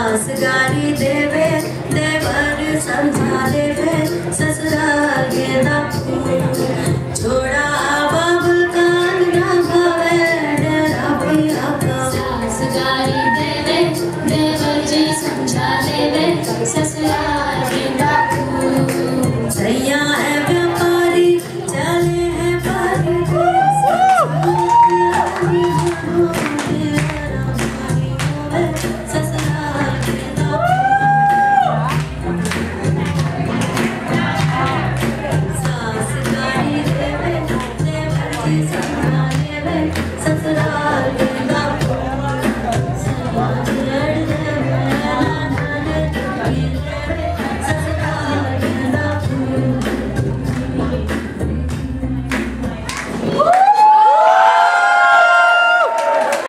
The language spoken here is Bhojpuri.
सास गारी देवे देवर समझा देवे ससुराल के दापू छोड़ा बाबुल कान ना भावे डरा पिया का सास गारी देवे देवर जी समझा देवे ससुराल के बापू सैया